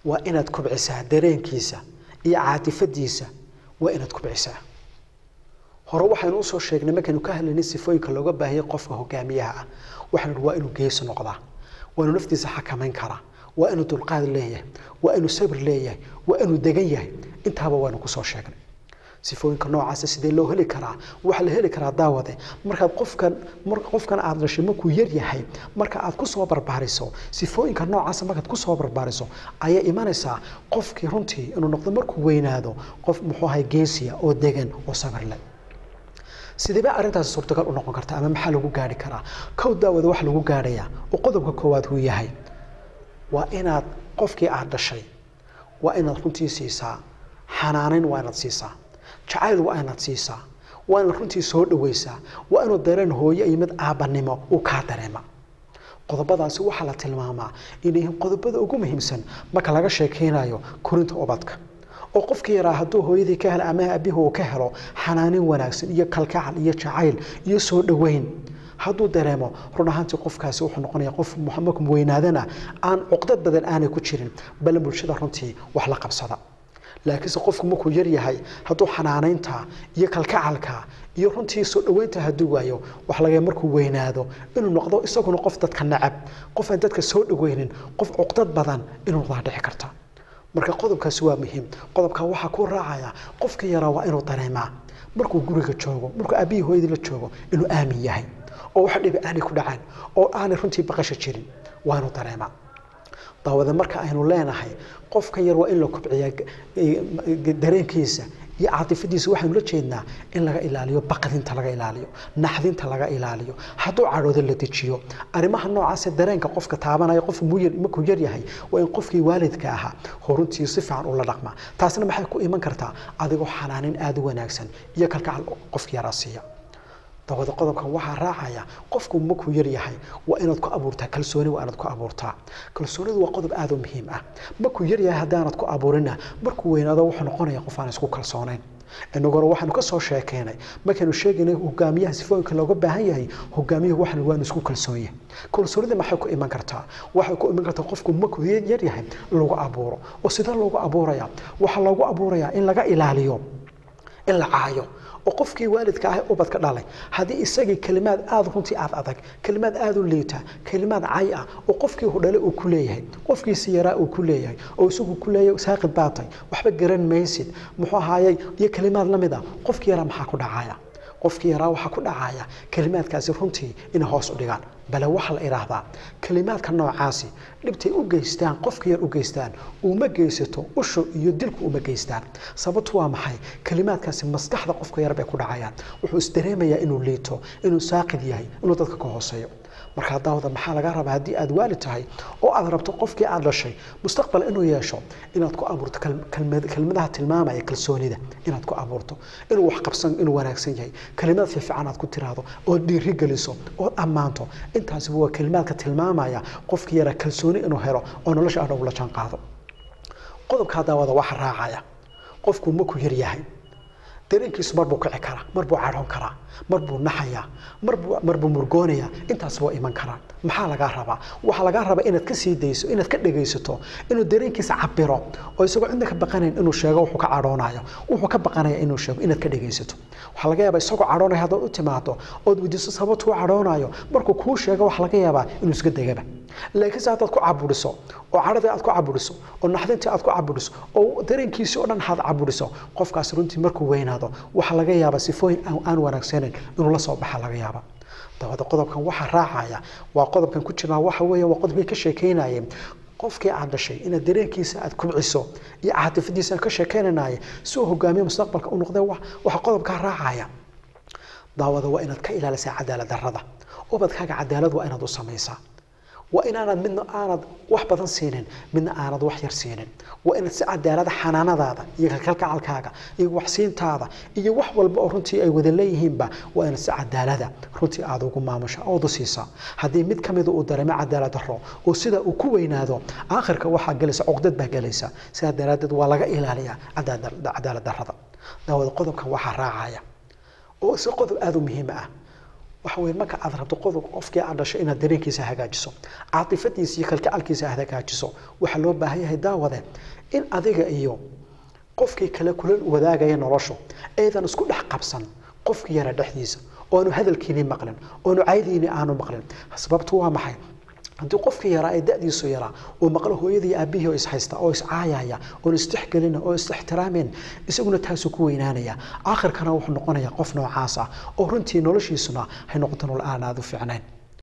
waa inaad kubcisaa dareenkiisa iyo caatifadiisa waa inaad kubcisaa hore waxaynu usoo sheegnay markaynu ka hadlaynay sifooyinka looga baahiyay qofka hogaamiyaha ah waxaynu waa inuu geesi noqdaa waa inuu naftiisa xakamayn karaa waa inuu dulqaad leeyahay waa inuu sabir leeyahay waa inuu degan yahay intaaba waanu kusoo sheegnay sifooyinka noocaasa sidee loo heli karaa waxaa la heli karaa daawade markaad qofkan qofkan aad dhashay markuu yar yahay marka aad kusoo barbaariso sifooyinka noocaasa markaad kusoo barbaariso ayaa imanaysaa qofkii runtii inuu noqdo markuu weynaado qof muxuu ahay geesiya oo degan oo sabir leh sidee baa arrintaasi suurtagal u noqon karta ama maxaa lagu gaari karaa kow daawada wax lagu gaadhayaa oo qodobka koowaad uu yahay waa inaad qofkii aad dhashay waa inaad runtii siisaa xanaanayn waa inaad siisaa jacayl waa inaad siisaa waa inaad runtii soo dhawaysaa waa inuu dareen hooye iyo mid aabbanimo uu kaa dareema qodobadaasi waxaa la tilmaamaa inay yihiin qodobada ugu muhiimsan marka laga sheekaynayo korinta ubadka oo qofkii yaraa hadduu hooyadii ka helo ama abihi uu ka helo xanaanin wanaagsan iyo kalkacal iyo jacayl iyo soo dhoweyn hadduu dareemo run ahaantii qofkaasi wuxuu noqonaya qof markuu weynaadana aan cuqdad badan aanay ku jirin bal bulshada runtii wax la qabsada laakiinse qofku markuu yar yahay hadduu xanaanaynta iyo kalkacalka iyo runtii soo dhoweynta hadduu waayo wax laga markuu weynaado inuu noqdo isaguna qof dadka nacab qof aan dadka soo dhoweynin qof cuqdad badan inuu noqdaa dhici karta marka qodobkaasi waa muhiim qodobka waxaa ku raacaya qofka yaraa waa inuu dareemaa markuu guriga joogo markuu aabihii hooyadii la joogo inuu aamin yahay oo wax dhibi aanay ku dhacaan oo aanay runtii baqasha jirin waa inuu dareemaa daawada marka aynu leenahay qofka yar waa in la kubciyaa dareenkiisa iyo caatifadiisa waxaynu la jeednaa in laga ilaaliyo baqdinta laga ilaaliyo naxdinta laga ilaaliyo hadduu cadhoodo la dejiyo arrimaha noocaase dareenka qofka taabanaya qof markuu yar yahay waa in qofkii waalidka ahaa horuntii si fiican ula dhaqmaa taasna maxay ku iman kartaa adigoo xanaanin aada u wanaagsan iyo kalkacal qofka yaraa siiya dabada qodobkan waxaa raacaya qofku markuu yar yahay waa inaad ku abuurtaa kalsooni waa inaad ku abuurtaa kalsoonidu waa qodob aada u muhiim ah markuu yar yahay haddaanad ku abuurina markuu weynaado wuxuu noqonaya qof aan isku kalsoonayn inaguna waxaanu ka soo sheekeynay markaynu sheegaynay hogaamiyaha sifooyinka looga baahan yahay hogaamiyuhu waxan waanu isku kalsoon yahay kalsoonida maxay ku iman kartaa waxay ku iman kartaa qofku markuu yar yahay lagu abuuro oo sidee loogu abuuraya waxaa loogu abuurayaa in laga ilaaliyo in la caayo oo qofkii waalidka ah ubadka dhalay haddii isagii kelimaad aada runtii aad adag kelimaad aada u liita kelimaad cay ah oo qofkii hudhale uu ku leeyahay qofkiisi yaraa uu ku leeyahay oo isagu ku leeyahay saaqid baatay waxba garan maysid muxuu ahaayey iyo kelimaad la mid ah qofkii yaraa maxaa ku dhacaya qofkii yaraa waxaa ku dhacaya kelimaadkaasi runtii inay hoos u dhigaan bale waxaa la idhaahdaa kelimaadka noocaasi dhibtay u geystaan qofka yar u geystaan uma geysato ushu iyo dilku uma geystaan sababtu waa maxay kelimaadkaasi maskaxda qofka yar bay ku dhacayaan wuxuu isdareemayaa inuu liito inuu saaqid yahay inuu dadka ka hooseeyo markaa daawada maxaa laga rabaa haddii aad waalid tahay oo aad rabto qofkii aad dhashay mustaqbal inuu yeesho inaad ku abuurto kelmadaha tilmaamaya kalsoonida inaad ku abuurto inuu wax qabsan inuu wanaagsan yahay kelimad fiifican aad ku tiraahdo ood dhiiri geliso ood ammaanto intaasiba waa kelimaadka tilmaamaya qofkii yara kalsooni inuu helo oo nolosha aan ugula jaan qaado qodobkaa daawada waxa raacaya qofku markuu yar yahay dareenkiisu marbuu kici karaa marbuu cadhoon karaa marbuu naxayaa marbuu marbuu murgoonaya intaas waa iman karaan maxaa lagaa rabaa waxaa lagaa rabaa inaad ka sii dayso inaad ka dhegaysato inuu dareenkiisa cabiro oo isagoo cidna ka baqanayn inuu sheego wuxuu ka cadhoonayo wuxuu ka baqanaya inuu sheego inaad ka dhegaysato waxaa laga yaabaa isagoo cadhoonaya haddaad u timaado ood weydiiso sababtuu cadhoonayo markuu kuu sheego waxaa laga yaabaa inuu iska degaba laakiinse haddaad ku caburiso oo cadhadii aad ku caburiso oo naxdintii aad ku caburiso oo dareenkiisii oo dhan aad caburiso qofkaas runtii markuu weynaado waxaa laga yaabaa sifooyin aan wanaagsaneyn inuu la soo baxa laga yaaba dabada qodobkan waxaa raacaya waa qodobkan ku jirnaa waxa weeye waa qodobkii ka sheekeynayeen qofkii aad dhashay inaad dareenkiisa aad kubciso iyo caatifadiisa ka sheekeynanaye si uu hogaamiye mustaqbalka u noqdee waxa qodobkaa raacaya daawada waa inaad ka ilaalisaa cadaalad darrada ubadkaaga cadaalad waa inaad u samaysaa waa inaanad midna aanad wax badan siinin midna aanad wax yar siinin waa inaad si cadaalada xanaanadaada iyo kalkalkacalkaaga iyo waxsiintaada iyo wax walba oo runtii ay wada leeyihiinba waa inaad si cadaalada runtii aada ugu maamusha ood u siisaa haddii mid ka mida uu dareemo cadaalad daro oo sida uu ku weynaado aakhirka waxaa gelaysa cuqdad baa gelaysa sidaa daraaddeed waa laga ilaaliyaa cadaalad darrada daawada qodobkan waxaa raacaya oo si qodob aada u muhiim ah waxa weeye marka aad rabto qodob qofkii aad dhasho inaad dareenkiisa hagaajiso caatifadiisa iyo kalgacalkiisa aad hagaajiso waxaa loo baahan yahay daawade in adiga iyo qofkii kale kula wadaagaya noloshu aydan isku dhex qabsan qofkii yara dhexdiisa oonu hadalkiini maqlin oonu caydiini aanu maqlin sababtu waa maxay haddii qofkii yaraa ee da'diisu yaraa uu maqlo hooyadii aabihii oo ishaysta oo iscaayaya oon istixgelina oo istixtiraameen isaguna taasuu ku weynaanaya aakhirkana wuxuu noqonayaa qof noocaas ah oo runtii noloshiisuna hay noqoto nol aan aada u fiicnayn